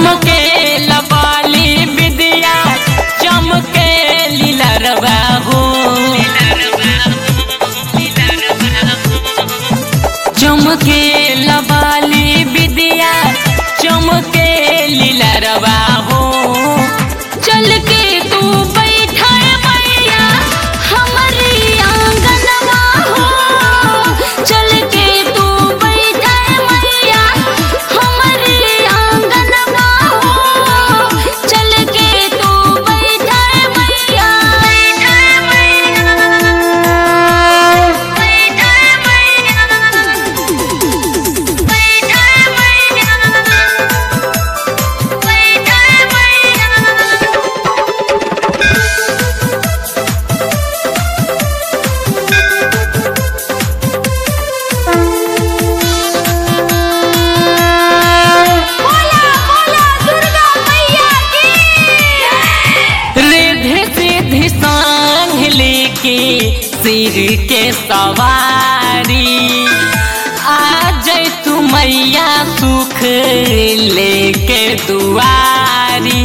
चमके लबाली विद्या चमके लीलरवा हो चमके लबाली विद्या चमके लीलरवा हो चल के तू बैठा मैया हमारी आंगनवा हो चल के तू बैठा मैया हमारी आंगनवा हो चल के तू बैठा मैया बैठा मैया बैठा मैया बैठा मैया रिधि सिद्धि सांग लेके सिर के सवारी आ जाय तू मैया सुख लेके दुआरी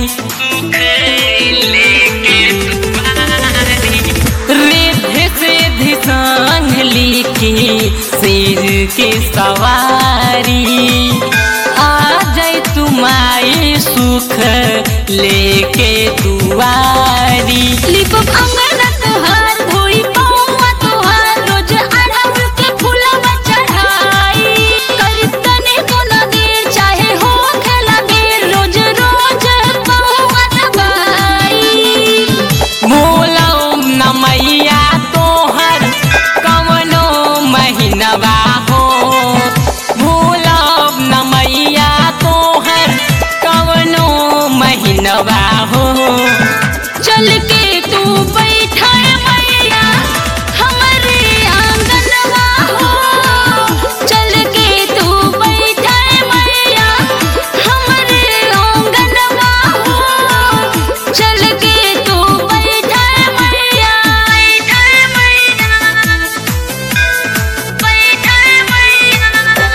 रिधि सिद्धि सांग लेके सिर के सवारी आ जाय तू माई सुख लेके दुआरी लिपब अंगन तोहार धोई पौवा तोहार रोज अढ़ब के फूलवा चढ़ाई करीब तने कोनो देर चाहे हो खेला देर रोज रोज पौवा दबाई बोलो न मैया तोहर कवनो महीनवा हो बोलो न मैया तोहर कवनो महीनवा हो चल के तू बैठा मैया हमारे आंगनवा हो चल के तू बैठा मैया हमारे आंगनवा हो चल के तू बैठा मैया बैठा मैया बैठा मैया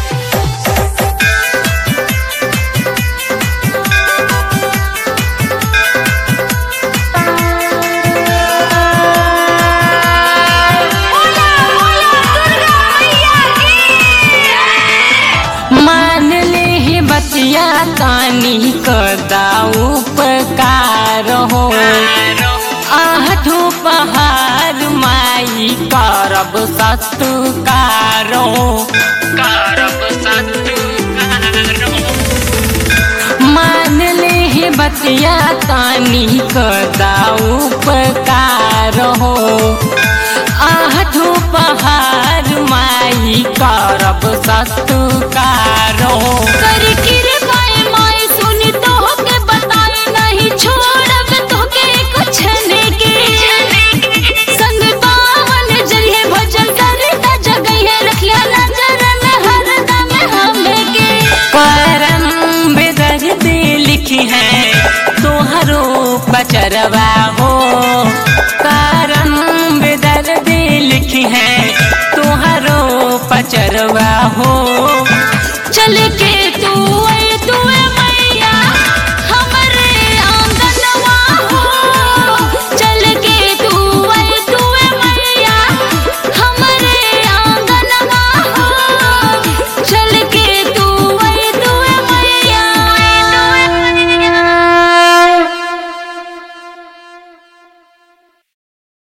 मान ले ही बतिया तानी कदा उपकार हो आठो पहाड़ माई करब सत्कार हो करब सत्कार मान ले ही बतिया तानी कदा उपकार हो आठो पहाड़ माई करब सत्कार हो कर कृपाए माई सुनी तो के बताए नहीं छोड़ब तो के कुछ के संग पावन जरिए भजन करता जगह रखिया नजर में हरदम हमें के परम बेदर दे लिखी है तोहरो बचरवा हो करम बेदर दे लिखी है तोहरो पचरवा हो चल के